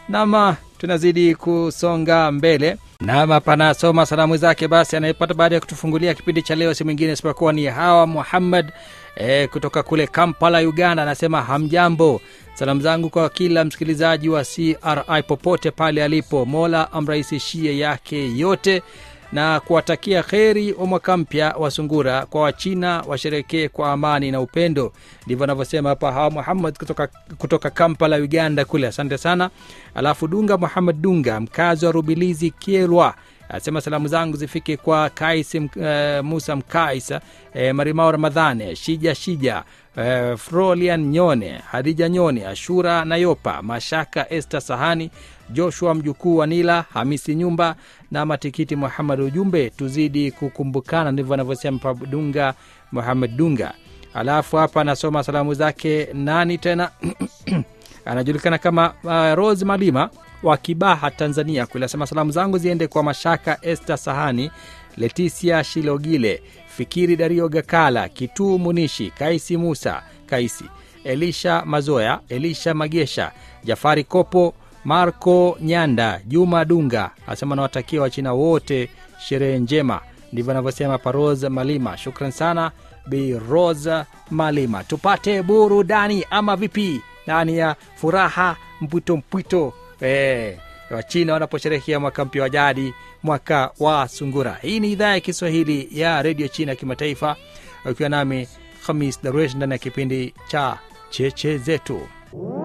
nama tunazidi kusonga mbele nama panasoma salamu zake basi anayepata baada ya kutufungulia kipindi cha leo si mwingine isipokuwa ni hawa muhammad e, kutoka kule kampala uganda anasema hamjambo salamu zangu kwa kila msikilizaji wa cri popote pale alipo mola amrahisishie yake yote na kuwatakia kheri wa mwaka mpya wa sungura kwa wachina washerekee kwa amani na upendo ndivyo anavyosema hapa hawa muhammad kutoka, kutoka kampala uganda kule asante sana alafu dunga muhammad dunga mkazi wa rubilizi kierwa asema salamu zangu zifike kwa kais uh, musa mkaisa uh, marimao ramadhane shija shija uh, frolian nyone hadija nyone ashura nayopa mashaka este sahani joshua mjukuu wa nila hamisi nyumba na matikiti muhamad ujumbe tuzidi kukumbukana ndivyo anavyosema dunga muhamad dunga alafu hapa anasoma salamu zake nani tena anajulikana kama uh, rose malima wa kibaha tanzania kule asema salamu zangu ziende kwa mashaka este sahani letisia shilogile fikiri dario gakala kituu munishi kaisi musa kaisi elisha mazoya elisha magesha jafari kopo marco nyanda juma dunga asema nawatakia wachina wote sherehe njema ndivyo anavyosema paros malima shukran sana bi rosa malima tupate burudani ama vipi ndani ya furaha mpwito mpwito e, wachina wanaposherehekea mwaka mpya wa jadi mwaka wa sungura hii ni idhaa ya kiswahili ya redio china ya kimataifa ukiwa nami hamis daruesh ndani ya kipindi cha cheche zetu